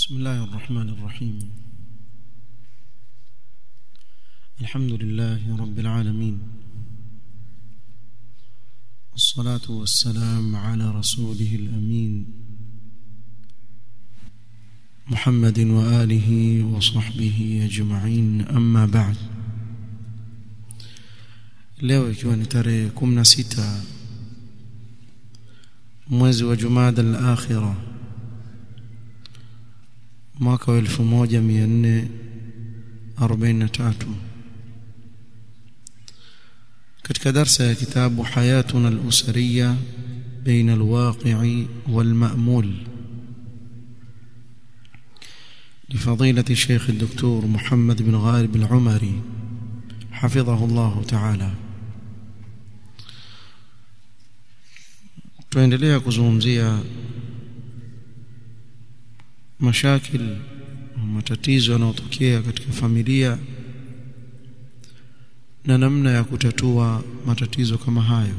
بسم الله الرحمن الرحيم الحمد لله رب العالمين الصلاة والسلام على رسوله الأمين محمد وآله وصحبه أجمعين أما بعد leo ikiwa ni tarehe 16 mwezi wa Jumada al-Akhirah mwaka wa 1443 katika darsa ya kitabu hayatuna al-usariya baina al-waqi'i wal-ma'mul لفضيلة الشيخ الدكتور محمد بن غالب العمري حفظه الله تعالى tuendelea kuzungumzia mashakil matatizo yanayotokea katika familia na namna ya kutatua matatizo kama hayo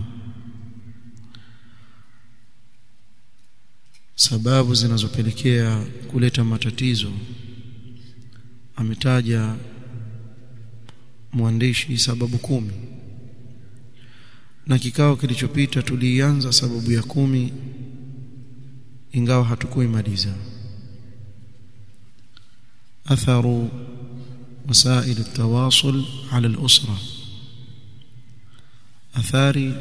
sababu zinazopelekea kuleta matatizo ametaja mwandishi sababu kumi na kikao kilichopita tulianza sababu ya kumi ingawa hatukuimaliza atharu wasail التواصل على الأسرة athari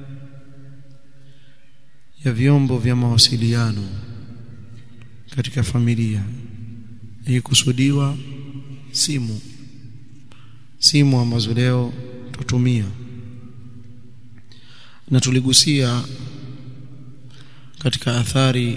ya vyombo vya mawasiliano katika familia ikikusudiwa simu simu ambazo leo tutumia na tuligusia katika athari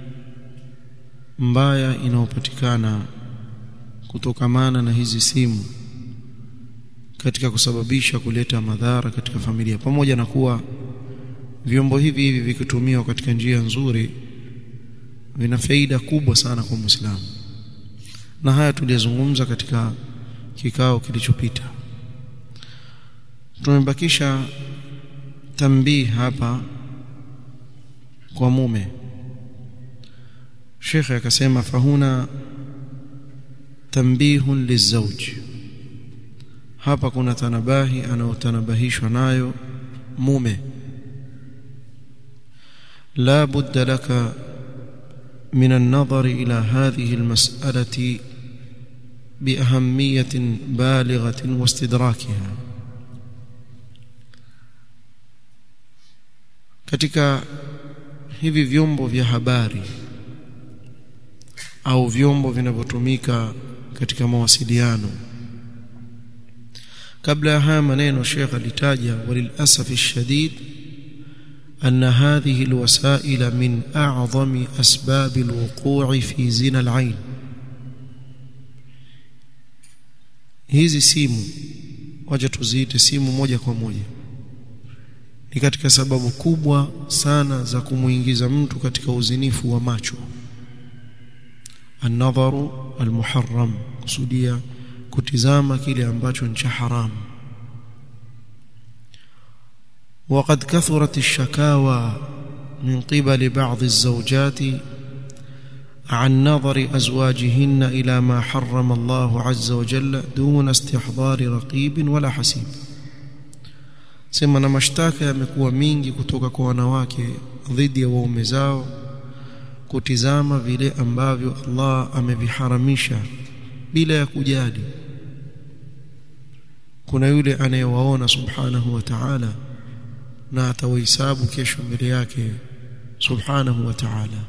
mbaya inayopatikana kutokamana na hizi simu katika kusababisha kuleta madhara katika familia pamoja na kuwa vyombo hivi hivi vikitumiwa katika njia nzuri vina faida kubwa sana kwa Muislamu na haya tuliyazungumza katika kikao kilichopita tumebakisha tambii hapa kwa mume Sheikh akasema fahuna tambihun lizauj hapa kuna tanabahi anaotanabahishwa nayo mume la budda laka من النظر إلى هذه المسألة بأهمية بالغة واستدراكها katika hivi vyombo vya habari au vyombo vinavyotumika katika mawasiliano kabla ya haya maneno Sheikh alitaja walilasaf shadid أن هذه الوسائل من أعظم أسباب الوقوع في زنا العين hizi simu waje tuziite simu moja kwa moja ni katika sababu kubwa sana za kumuingiza mtu katika uzinifu wa macho an-nadharu al-muharram kusudia kutizama kile ambacho ni cha haramu وقد كثرت الشكاوى من قبل بعض الزوجات عن نظر أزواجهن إلى ما حرم الله عز وجل دون استحضار رقيب ولا حسيب sema na mashtaka yamekuwa mingi kutoka kwa wanawake dhidi ya waume zao kutizama vile ambavyo Allah ameviharamisha bila ya kujali kuna yule anayewaona subhanahu wa ta'ala na atawahesabu kesho mbele yake subhanahu wa ta'ala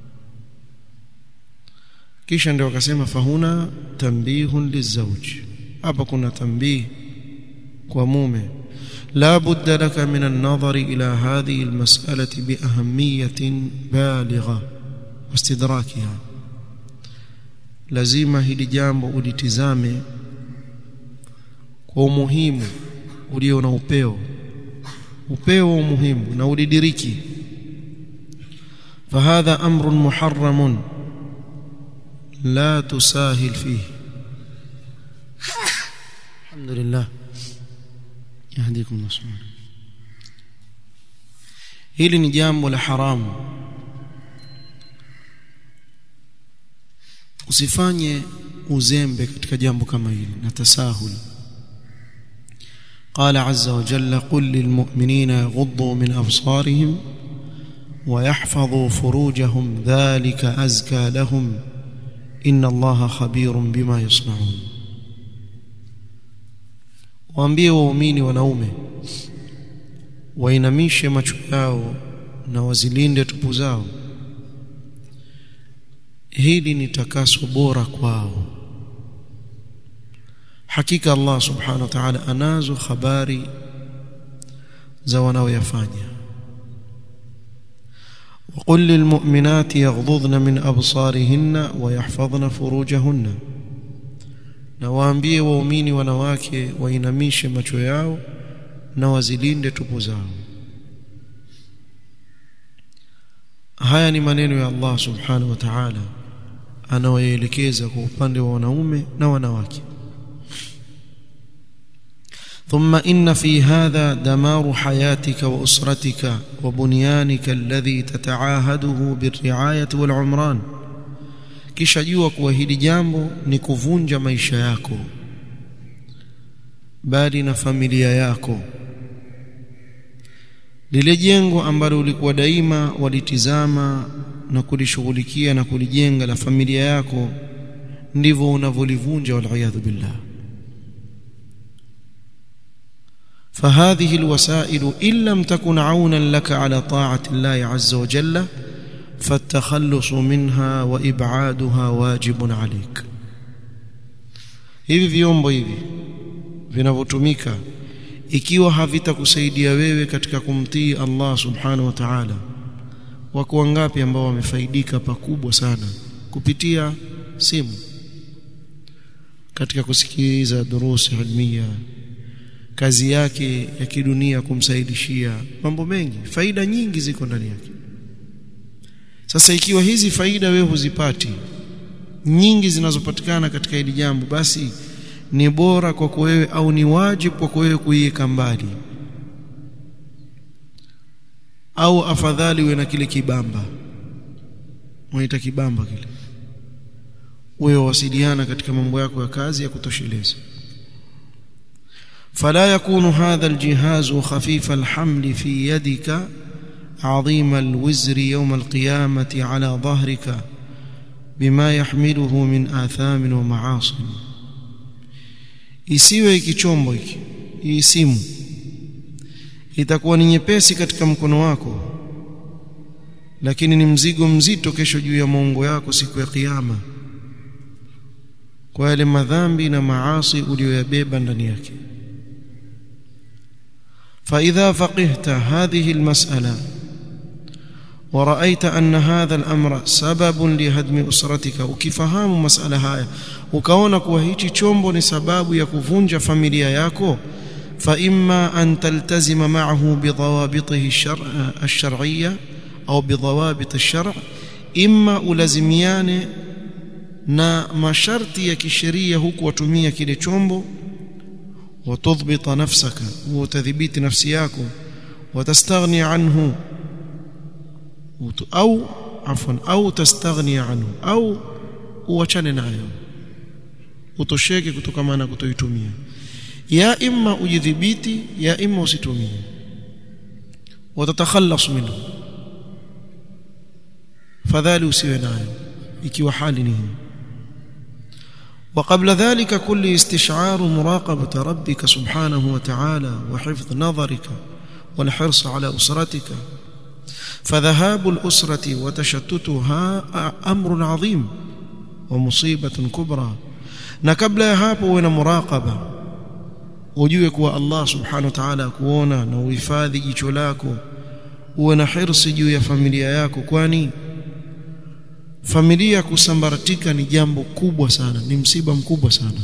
kisha ndio akasema fahuna tambihun lizauj hapa kuna tambih kwa mume لا بد لك من النظر إلى هذه المسألة بأهمية بالغة واستدراكها lazima hili jambo ulitizame kwa umuhimu ulio na upeo upeo umuhimu na ulidiriki فهذا أمر محرم لا تساهل فيه الحمد لله يهديكم الله سبحانه hili ni jambo la haramu usifanye uzembe katika jambo kama hili na tasahul قال عز وجل قل للمؤمنين يغضوا من أبصارهم ويحفظوا فروجهم ذلك أزكى لهم إن الله خبير بما يصنعون waambie waumini wanaume wainamishe macho yao na wazilinde tupu zao hili ni takaso bora kwao hakika Allah subhanahu wa ta'ala anazo habari za wanaoyafanya وقل للمؤمنات يغضضن من أبصارهن ويحفظن فروجهن na waambie waumini wanawake wainamishe macho yao na wazilinde tupu zao haya ni maneno ya Allah subhanahu wa ta'ala anawaelekeza kwa upande wa wanaume na wanawake ثم إن في هذا دمار حياتك وأسرتك وبنيانك الذي تتعاهده بالرعاية والعمران kisha jua kuwa hili jambo ni kuvunja maisha yako bali na familia yako lile jengo ambalo ulikuwa daima walitizama na kulishughulikia na kulijenga la familia yako ndivyo unavyolivunja waliyadhu billah فهذه الوسائل إن لم تكن عونا لك على طاعة الله عز وجل فالتخلص منها وإبعادها واجب عليك hivi vyombo hivi vinavyotumika ikiwa havitakusaidia wewe katika kumtii Allah subhanahu wa ta'ala wako wangapi ambao wamefaidika pakubwa sana kupitia simu katika kusikiliza durusi ilmia kazi yake ya kidunia kumsaidishia mambo mengi faida nyingi ziko ndani yake sasa ikiwa hizi faida wewe huzipati nyingi zinazopatikana katika hili jambo basi ni bora kwako wewe au ni wajibu kwako wewe kuiweka mbali au afadhali uwe na kile kibamba unaita kibamba kile wewe wasiliana katika mambo yako ya kazi ya kutosheleza فلا يكون هذا الجهاز خفيف الحمل في يدك عظيم الوزر يوم القيامة على ظهرك بما يحمله من آثام ومعاصي isiwe hiki chombo hiki hii simu itakuwa ni nyepesi katika mkono wako lakini ni mzigo mzito kesho juu ya maungo yako siku ya kiyama kwa yale madhambi na maasi uliyoyabeba ndani yake فإذا فقهت هذه المسألة ورأيت أن هذا الأمر سبب لهدم أسرتك وكفهام مسألة هاي ukaona kuwa hichi chombo ni sababu ya kuvunja familia yako فإما أن تلتزم معه بضوابطه الشرع الشرعية أو بضوابط الشرع إما ulazimiane na masharti ya kisheria huku watumia kile chombo وتضبط نفسك وتثبيت نفسيك وتستغني عنه أو عفوا أو تستغني عنه أو uachane nayo utosheke kutokana na kutoitumia ya imma ujidhibiti ya imma usitumie watatakhalas minhu fadhali usiwe nayo ikiwa hali ni hii وقبل ذلك كل استشعار مراقبة ربك سبحانه وتعالى وحفظ نظرك والحرص على أسرتك فذهاب الأسرة وتشتتها أمر عظيم ومصيبة كبرى na kabla ya hapo uwe na muraqaba ujue kuwa Allah subhanahu wa ta'ala akuona na uhifadhi jicho lako uwe na hirsi juu ya familia yako kwani familia kusambaratika ni jambo kubwa sana ni msiba mkubwa sana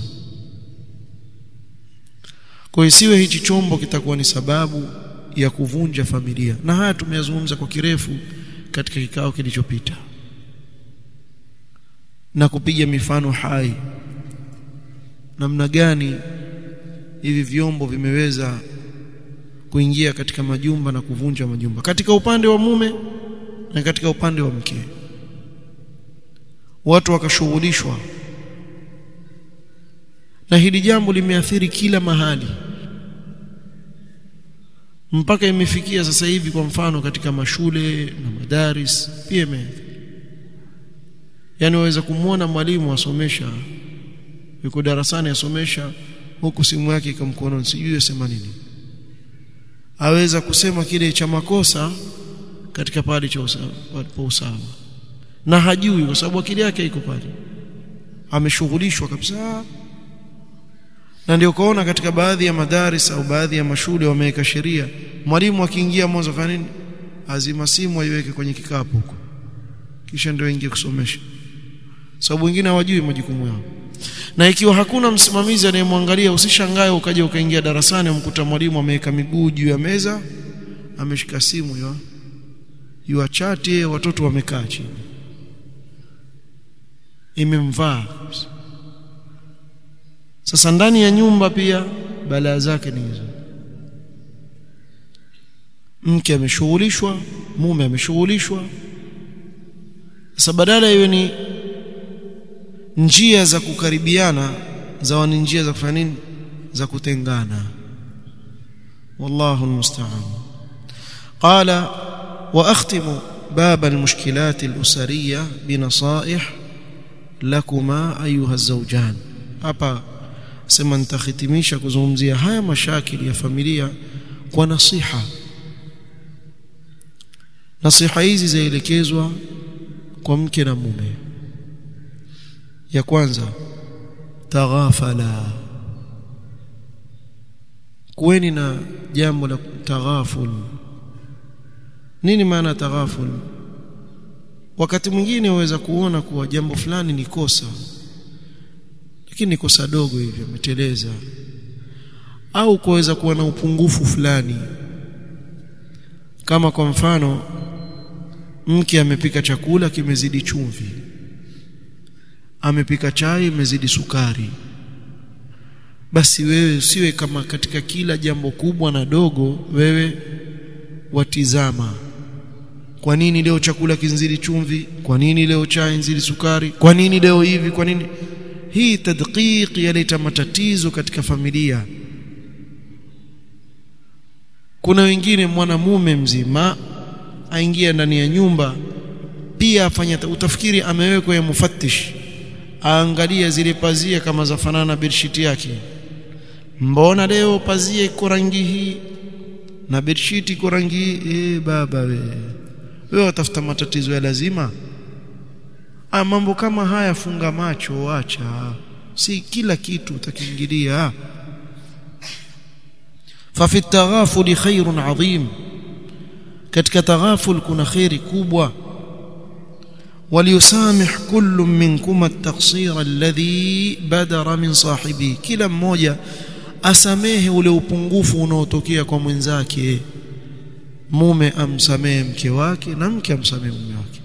kwa isiwe hichi chombo kitakuwa ni sababu ya kuvunja familia na haya tumeyazungumza kwa kirefu katika kikao kilichopita na kupiga mifano hai namna gani hivi vyombo vimeweza kuingia katika majumba na kuvunja majumba katika upande wa mume na katika upande wa mke watu wakashughulishwa na hili jambo limeathiri kila mahali mpaka imefikia sasa hivi kwa mfano katika mashule na madaris pia imeathiri yani waweza kumwona mwalimu asomesha yuko darasani asomesha huku simu yake iko mkononi sijui asema nini aweza kusema kile cha makosa katika pale cha usawa usawa na hajui kwa sababu akili yake iko pale ameshughulishwa kabisa na ndio kaona katika baadhi ya madaris au baadhi ya mashule wameweka sheria mwalimu akiingia mwanzo fanya nini azima simu aiweke kwenye kikapu huko kisha ndio ingie kusomesha sababu wengine hawajui majukumu yao na ikiwa hakuna msimamizi anayemwangalia usishangae ukaja ukaingia darasani umkuta mwalimu ameweka miguu juu ya meza ameshika simu yo yuachati watoto wamekaa chini imemvaa sasa ndani ya nyumba pia balaa zake ni hizo mke ameshughulishwa mume ameshughulishwa sasa badala iwe ni njia za kukaribiana zawa ni njia za kufanya nini za kutengana wallahu almusta'an qala wa akhtimu bab almushkilat alusariyya binasaih lakuma ayuha alzawjan hapa sema nitakhitimisha kuzungumzia haya mashakili ya familia kwa nasiha nasiha hizi zaelekezwa kwa mke na mume ya kwanza taghafala kuweni na jambo la taghaful nini maana taghaful wakati mwingine waweza kuona kuwa jambo fulani ni kosa lakini ni kosa dogo hivi umeteleza au kuweza kuwa na upungufu fulani kama kwa mfano mke amepika chakula kimezidi chumvi amepika chai imezidi sukari basi wewe usiwe kama katika kila jambo kubwa na dogo wewe watizama kwa nini leo chakula kinzidi chumvi kwa nini leo chai nzidi sukari kwa nini leo hivi kwa nini hii tadqiq yaleta matatizo katika familia kuna wengine mwanamume mzima aingia ndani ya nyumba pia afanya utafikiri amewekwa ya mufattish aangalia zile pazia kama zafanana na bedsheet yake mbona leo pazia iko rangi hii na bedsheet iko rangi hii eh baba we wewe utafuta matatizo ya lazima ah mambo kama haya funga macho acha si kila kitu utakiingilia ففي التغافل خير عظيم katika taghaful kuna khairi kubwa وليسامح كل منكم التقصير الذي بدر من صاحبه kila mmoja asamehe ule upungufu unaotokea kwa mwenzake mume amsamehe mke wake na mke amsamehe mume wake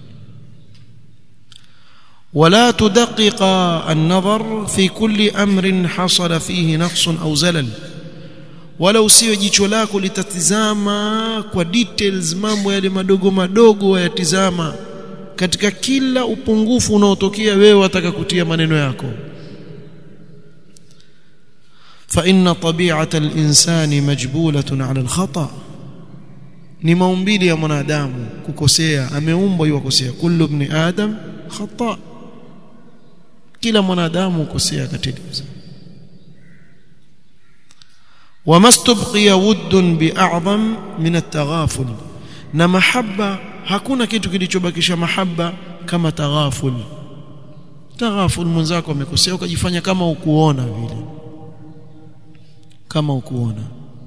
ولا تدقق النظر في كل امر حصل فيه نقص او زلل wala usiwe jicho lako litatizama kwa details mambo yale madogo madogo wayatizama katika kila upungufu unaotokea wewe wataka kutia maneno yako fa inna tabi'ata al-insani majbulatun 'ala al-khata ni maumbili ya mwanadamu kukosea ameumbwa yuwakosea kullu ibn adam khata kila mwanadamu ukosea katiliza وما استبقي ود باعظم من التغافل na mahaba hakuna kitu kilichobakisha mahaba kama taghaful taghaful mwenzako amekosea ukajifanya kama ukuona vile kama ukuona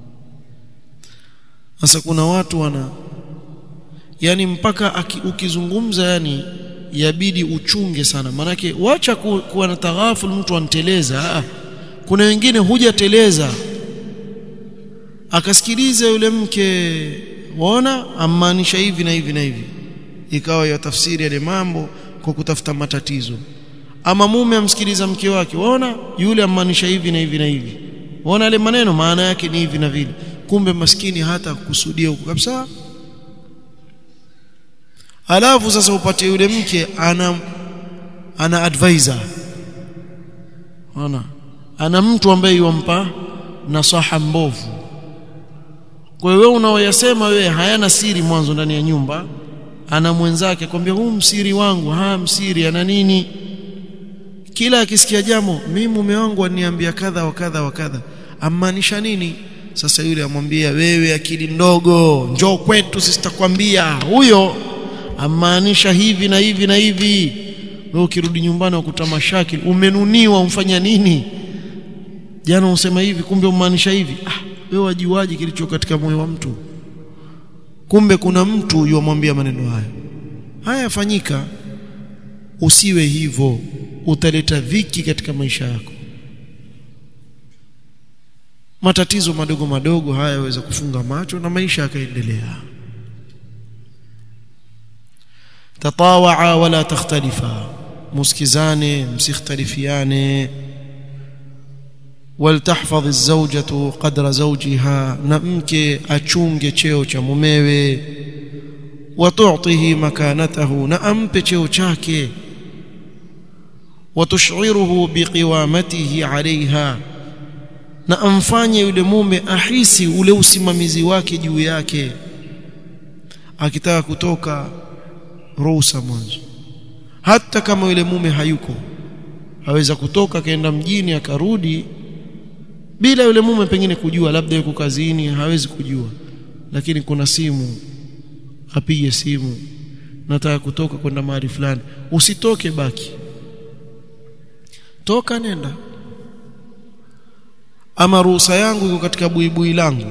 sasa kuna watu wana yani mpaka aki, ukizungumza yani yabidi uchunge sana manake wacha ku, kuwa na taghaful mtu anteleza kuna wengine hujateleza akasikiliza yule mke waona amaanisha hivi na hivi na hivi ikawa ya tafsiri yale mambo kwa kutafuta matatizo ama mume amsikiliza mke wake waona yule amaanisha hivi na hivi na hivi waona yale maneno maana yake ni hivi na vile kumbe maskini hata kusudia huko kabisa alafu sasa upate yule mke ana ana advisor ona ana mtu ambaye yompa nasaha mbovu kwa hiyo wewe unaoyasema wewe hayana siri mwanzo ndani ya nyumba ana mwenzake kwambia huu msiri wangu ha msiri ana nini kila akisikia jambo mimi mume wangu aniambia kadha wa kadha wa kadha amaanisha nini sasa yule amwambia wewe akili ndogo njoo kwetu sisi takwambia huyo amaanisha hivi na hivi na hivi wewe ukirudi nyumbani ukuta mashakili umenuniwa umfanya nini jana usema hivi kumbe umaanisha hivi ah wewe wajuaje kilicho katika moyo wa mtu kumbe kuna mtu yomwambia maneno haya haya yafanyika usiwe hivyo utaleta dhiki katika maisha yako matatizo madogo madogo haya yaweza kufunga macho na maisha yakaendelea tatawaa wala takhtalifa muskizane msikhtalifiane waltahfadh az-zawjatu qadra zawjiha na mke achunge cheo cha mumewe watu'tihi makanatahu na ampe cheo chake watush'iruhu biqiwamatihi 'alayha na amfanye yule mume ahisi ule usimamizi wake juu yake akitaka kutoka ruhusa mwanzo hata kama yule mume hayuko aweza kutoka akaenda mjini akarudi bila yule mume pengine kujua labda yuko kazini hawezi kujua lakini kuna simu apige simu nataka kutoka kwenda mahali fulani usitoke baki toka nenda ama ruhusa yangu iko katika buibui langu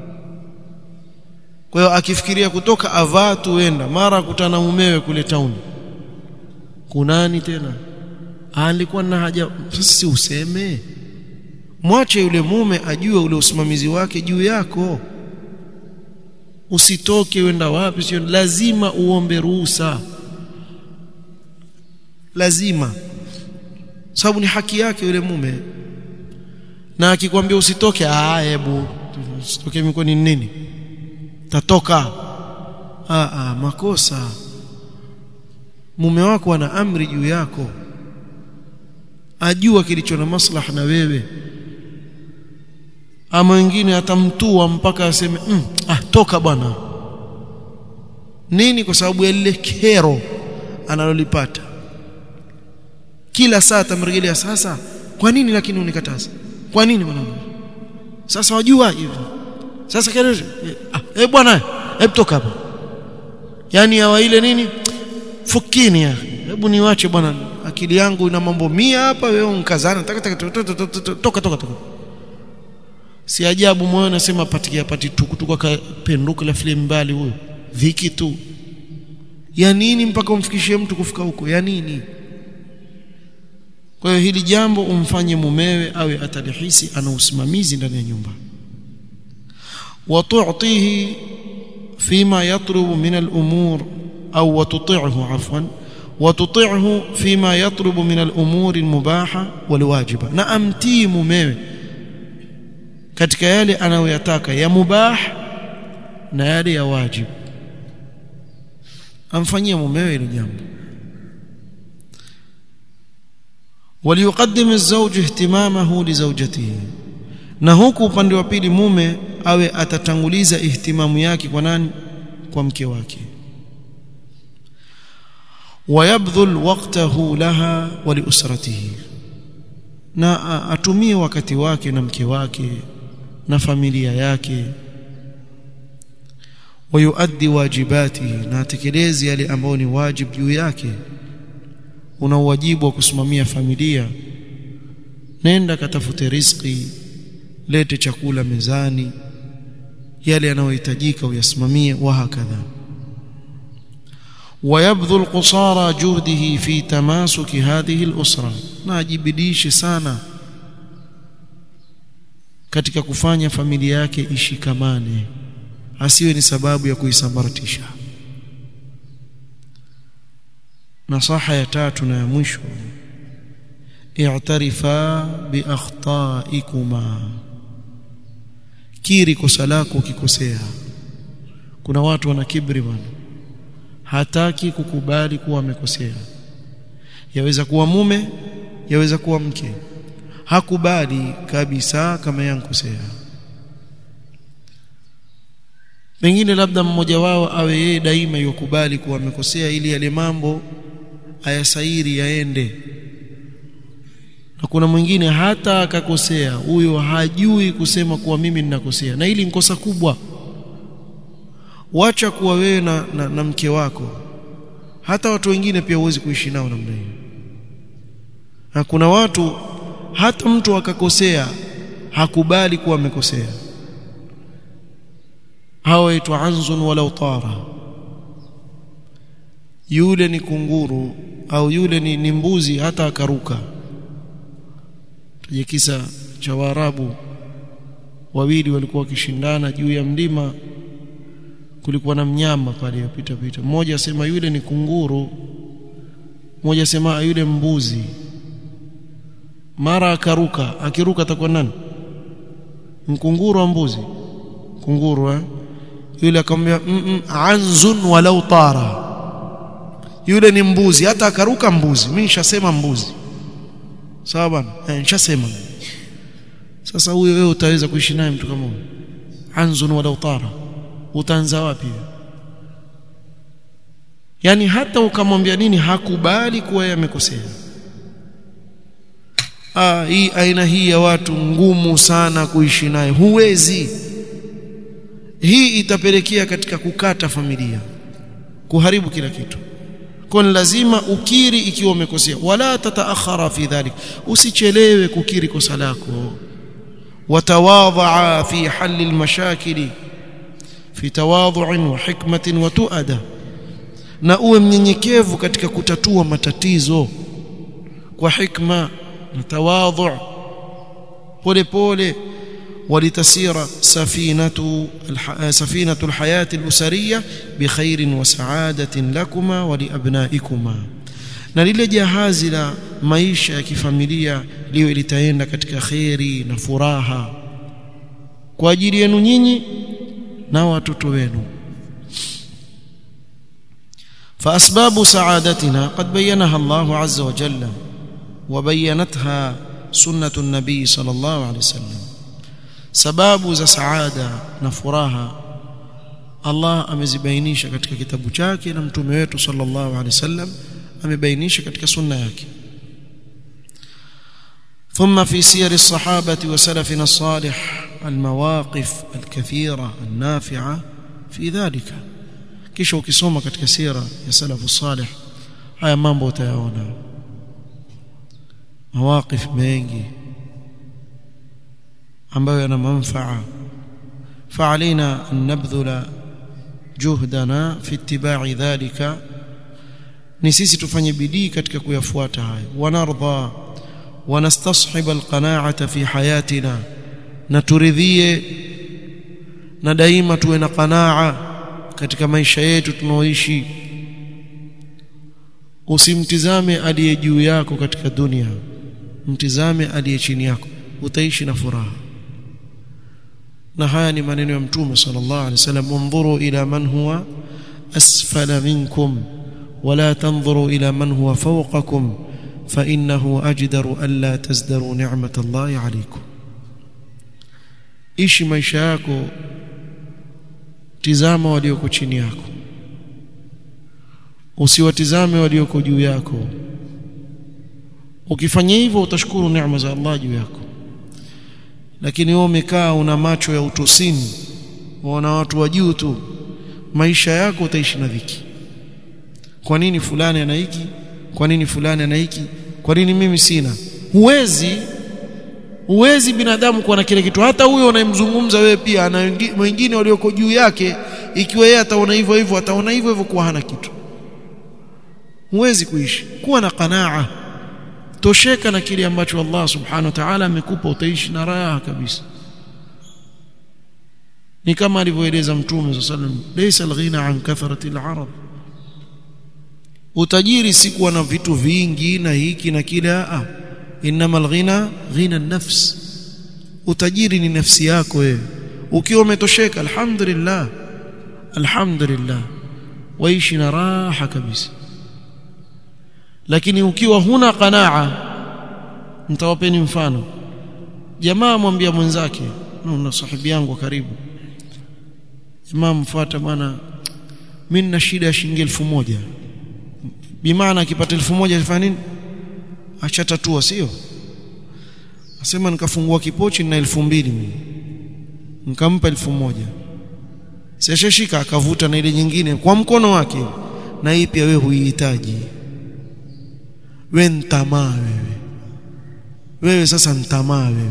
kwa hiyo akifikiria kutoka avaa tuenda mara kutana mumewe kule town kunani tena alikuwa na haja sisi useme mwache yule mume ajue ule usimamizi wake juu yako usitoke wenda wapi sio lazima uombe ruhusa lazima sababu ni haki yake yule mume na akikwambia usitoke ah hebu usitoke miko ni nini tatoka ah ah makosa mume wako ana amri juu yako ajua kilicho na maslaha na wewe ama wengine atamtua mpaka aseme mm, ah toka bwana nini kwa sababu ya lile kero analolipata kila saa tamrejelea sasa kwa nini lakini unikataza kwa nini mwanangu sasa wajua hivyo sasa kero ah eh bwana hebu toka hapa yani hawa ile nini fukini ya hebu niwache bwana akili yangu ina mambo mia hapa wewe unkazana taka toka toka toka si ajabu moyo nasema patikia pati tukutuka kapenduka la file mbali huyo viki tu ya nini mpaka umfikishie mtu kufika huko ya nini kwa hiyo hili jambo umfanye mumewe awe atalihisi ana usimamizi ndani ya nyumba وتعطيه فيما يطلب من الأمور أو وتطيعه عفوا وتطيعه فيما يطلب من الأمور المباحة والواجبة نأمتي مميوي katika yale anayoyataka ya mubah na yale ya wajib amfanyie mumewe ile jambo وليقدم الزوج اهتمامه لزوجته na huku upande wa pili mume awe atatanguliza ihtimamu yake kwa nani kwa mke wake wayabdhul waqtahu laha wa liusratihi na atumie wakati wake na mke wake na familia yake wayuaddi wajibatihi na atekeleze yale ambayo ni wajib juu yake una wajibu wa kusimamia familia nenda katafute riziki lete chakula mezani yale yanayohitajika uyasimamie wa hakadha ويبذل قصارى جهده في تماسك هذه الأسرة ناجبديش sana katika kufanya familia yake ishikamane asiwe ni sababu ya kuisambaratisha nasaha ya tatu na ya mwisho i'tarifa bi akhtaikuma kiri kosa lako ukikosea kuna watu wana kibri bwana hataki kukubali kuwa amekosea yaweza kuwa mume yaweza kuwa mke hakubali kabisa kama yankosea pengine labda mmoja wao awe yeye daima yokubali kuwa amekosea ili yale mambo ayasairi yaende na kuna mwingine hata akakosea huyo hajui kusema kuwa mimi ninakosea na hili nkosa kubwa wacha kuwa wewe na, na, na mke wako hata watu wengine pia huwezi kuishi nao namna hiyo na kuna watu hata mtu akakosea hakubali kuwa amekosea hawa waitwa anzun walau tara yule ni kunguru au yule ni, ni mbuzi hata akaruka tuje kisa cha Waarabu wawili walikuwa wakishindana juu ya mlima kulikuwa na mnyama pale yapita pita mmoja asema yule ni kunguru mmoja asema yule mbuzi mara akaruka akiruka atakuwa nani mkunguru wa mbuzi kunguru eh? yule akamwambia mm -mm, anzun walau tara yule ni mbuzi hata akaruka mbuzi mimi nishasema mbuzi sawa bwana eh, nishasema sasa huyo wewe utaweza kuishi naye mtu kama huyo anzun walau tara utaanza wapi yani hata ukamwambia nini hakubali kuwa yeye amekosea ah hii aina hii ya watu ngumu sana kuishi naye huwezi hii itapelekea katika kukata familia kuharibu kila kitu kwa lazima ukiri ikiwa umekosea wala tataakhara fi dhalik usichelewe kukiri kosa lako watawadha fi halli almashakili fi tawadhu'in wa hikmatin wa tuada na uwe mnyenyekevu katika kutatua matatizo kwa hikma na tawadhu pole pole ولتسير سفينة سفينة الحياة الأسرية بخير وسعادة لكما ولأبنائكما na lile jahazi la maisha ya kifamilia liwe litaenda katika kheri na furaha kwa ajili yenu nyinyi na watoto wenu فأسباب سعادتنا قد بينها الله عز وجل وبينتها سنة النبي صلى الله عليه وسلم sababu za saada na furaha Allah amezibainisha katika kitabu chake na mtume wetu sallallahu alaihi wasallam amebainisha katika sunna yake ثم في سير الصحابة وسلفنا الصالح المواقف الكثيرة النافعة في ذلك kisha ukisoma katika sira ya salafu salih haya mambo utayaona mawaqif mengi ambayo yana manfaa فعلينا أن نبذل جهدنا في اتباع ذلك ni sisi tufanye bidii katika kuyafuata haya wanardha wanastashib alqanaata fi hayatina na turidhie na daima tuwe na qanaa katika maisha yetu tunaoishi usimtizame aliye juu yako katika dunia mtizame aliye chini yako utaishi na furaha na haya ni maneno ya mtume sallallahu alaihi wasallam unzuru ila man huwa asfala minkum ولا تنظروا إلى من هو فوقكم فإنه أجدر ألا تزدروا نعمة الله عليكم ishi maisha yako tizama walioko chini yako usiwatizame walioko juu yako ukifanya hivyo utashukuru neema za Allah juu yako lakini wewe umekaa una macho ya utosini waona watu wa juu tu maisha yako utaishi na dhiki kwa nini fulani ana hiki kwa nini fulani ana hiki kwa nini mimi sina huwezi huwezi binadamu kuwa na kile kitu hata huyo unayemzungumza wewe pia ana wengine walioko juu yake ikiwa yeye ataona hivyo hivyo ataona hivyo hivyo kuwa hana kitu huwezi kuishi kuwa na qanaa tosheka na kile ambacho Allah subhanahu wa ta'ala amekupa utaishi na raha kabisa ni kama alivyoeleza mtume sallallahu alayhi wasallam laysa alghina an kathrati al-arab utajiri si kuwa na vitu vingi na hiki na kile a innamal ghina ghina nafs utajiri ni nafsi yako wewe ukiwa umetosheka alhamdulillah alhamdulillah waishi na raha kabisa lakini ukiwa huna qanaa nitawapeni mfano jamaa mwambia mwenzake na sahibi yangu wa karibu jamaa mfuata bwana mimi nina shida ya shilingi elfu moja bimaana akipata elfu moja afanya nini achatatua sio asema nikafungua kipochi na elfu mbili mimi nikampa elfu moja sishashika akavuta na ile nyingine kwa mkono wake na hii pia wewe huihitaji wewe ntamaa wewe wewe sasa ntamaa wewe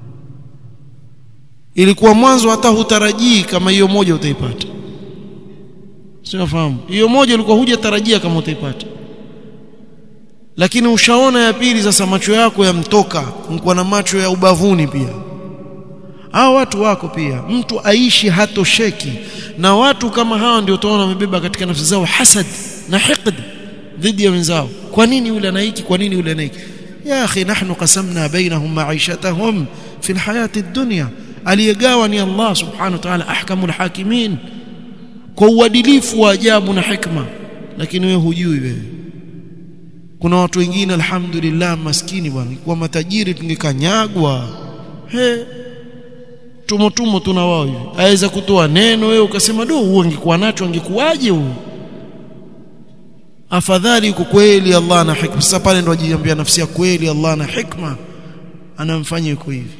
ilikuwa mwanzo hata hutarajii kama hiyo moja utaipata sinafahamu hiyo moja ilikuwa hujatarajia kama utaipata lakini ushaona ya pili sasa macho yako yamtoka mko na macho ya ubavuni pia hao watu wako pia mtu aishi hatosheki na watu kama hawa ndio utaona wamebeba katika nafsi zao hasad na hiqd dhidi ya wenzao kwa nini yule anaiki kwa nini yule anaiki ya akhi nahnu qasamna bainahum ma'ishatahum fi alhayati ad-dunya aliyegawa ni Allah subhanahu wa ta'ala ahkamul hakimin kwa uadilifu wa ajabu na hikma lakini wewe hujui wewe kuna watu wengine alhamdulillah maskini bwana kwa matajiri tungekanyagwa he tumo tumo tuna wao hivi aweza kutoa neno wewe ukasema do huo angekuwa nacho angekuwaje huo afadhali uko kweli Allah na hikma sasa pale ndo ajiambia nafsi ya kweli Allah na hikma anamfanya yuko hivi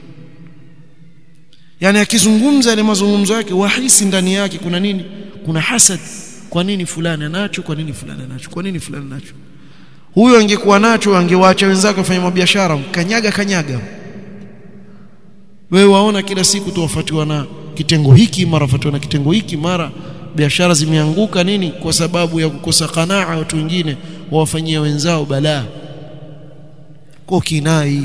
yani akizungumza ile mazungumzo yake wahisi ndani yake kuna nini kuna hasad kwa nini fulani anacho kwa nini fulani anacho kwa nini fulani anacho huyo angekuwa nacho angewaacha wenzake wafanye mabiashara kanyaga kanyaga wewe waona kila siku tuwafuatiwa na kitengo hiki mara fuatiwa na kitengo hiki mara biashara zimeanguka nini kwa sababu ya kukosa kanaa watu wengine wawafanyia wenzao balaa kwa kinai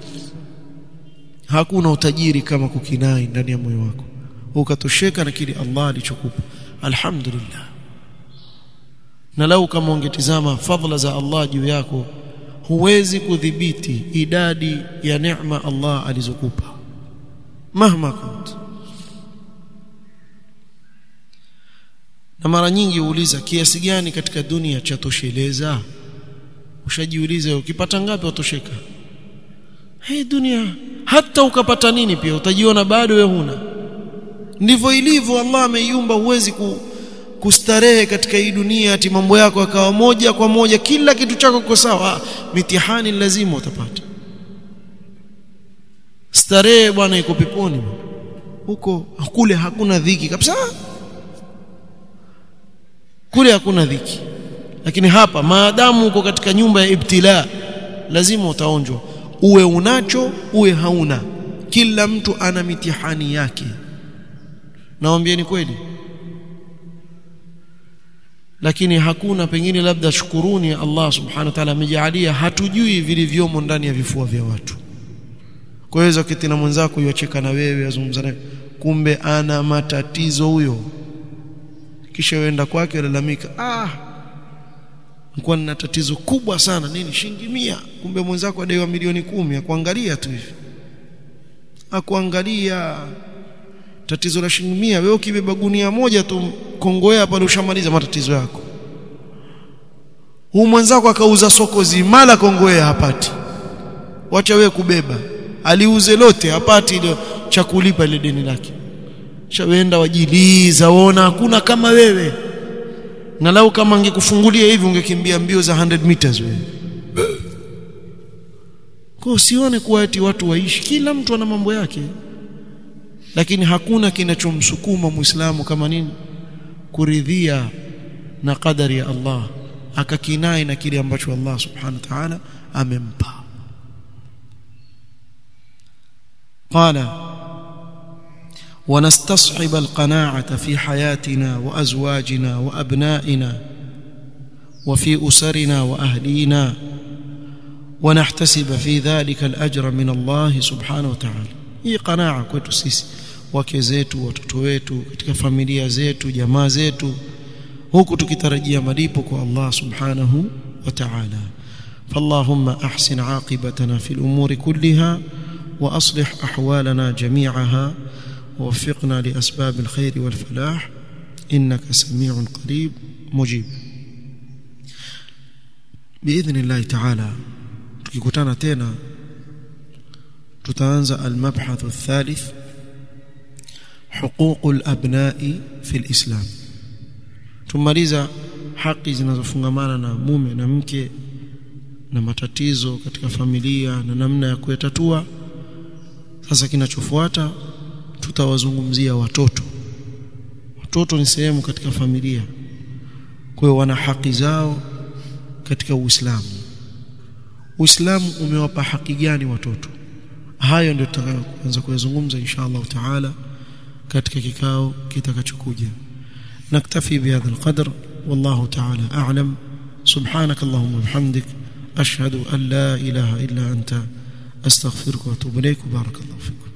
hakuna utajiri kama kukinai ndani ya moyo wako ukatosheka na kile Allah alichokupa alhamdulillah na lau kama ungetizama fadhila za Allah juu yako huwezi kudhibiti idadi ya neema Allah alizokupa mahma kunt na mara nyingi uuliza kiasi gani katika dunia cha tosheleza ushajiuliza ukipata ngapi utosheka hii dunia hata ukapata nini pia utajiona bado wewe huna ndivyo ilivyo Allah ameiumba huwezi ku, kustarehe katika hii dunia ati mambo yako yakawa moja kwa moja kila kitu chako kiko sawa mitihani lazima utapata starehe bwana iko peponi huko kule hakuna dhiki kabisa kule hakuna dhiki lakini hapa maadamu uko katika nyumba ya ibtila lazima utaonjwa uwe unacho uwe hauna kila mtu ana mitihani yake nawaambieni kweli lakini hakuna pengine labda shukuruni Allah subhanahu wa ta'ala amejalia hatujui vilivyomo ndani ya vifua vya watu kwa hiyo kiti na mwenzako yuacheka na wewe azungumza naye kumbe ana matatizo huyo kisha uenda kwake lalamika ah nilikuwa nina tatizo kubwa sana nini shilingi mia kumbe mwenzako adaiwa milioni kumi akuangalia tu hivi akuangalia tatizo la shilingi mia wewe ukibeba gunia moja tu kongoea pale ushamaliza matatizo yako huu mwenzako akauza soko zima la kongoea hapati wacha wewe kubeba aliuze lote hapati ile cha kulipa ile deni lake shawenda wajiliza waona hakuna kama wewe na lau kama angekufungulia hivi ungekimbia mbio za 100 meters wewe kwa usione kuwa eti watu waishi kila mtu ana mambo yake lakini hakuna kinachomsukuma muislamu kama nini kuridhia na kadari ya Allah akakinai na kile ambacho Allah subhanahu wa ta'ala amempa قال ونستصحب القناعة في حياتنا وأزواجنا وأبنائنا وفي أسرنا وأهلينا ونحتسب في ذلك الأجر من الله سبحانه وتعالى hii qanaa kwetu sisi wake zetu watoto wetu katika familia zetu jamaa zetu huku tukitarajia malipo kwa Allah subhanahu wa ta'ala فاللهم احسن عاقبتنا في الامور كلها واصلح احوالنا جميعها ووفقنا لاسباب الخير والفلاح انك سميع قريب مجيب biidhnillah taala tukikutana tena tutaanza almabhathu athalith حقوق الابناء في الاسلام tumaliza haki zinazofungamana na mume na mke na matatizo katika familia na namna ya kuyatatua sasa kinachofuata tutawazungumzia watoto watoto ni sehemu katika familia kwa hiyo wana haki zao katika Uislamu Uislamu umewapa haki gani watoto hayo ndio tutakayoanza kuyazungumza insha Allah taala katika kikao kitakachokuja naktafi bihadha alqadr wallahu taala a'lam subhanak allahumma bihamdik ashhadu an la ilaha illa anta astaghfiruka wa atubu ilayk barakallahu fikum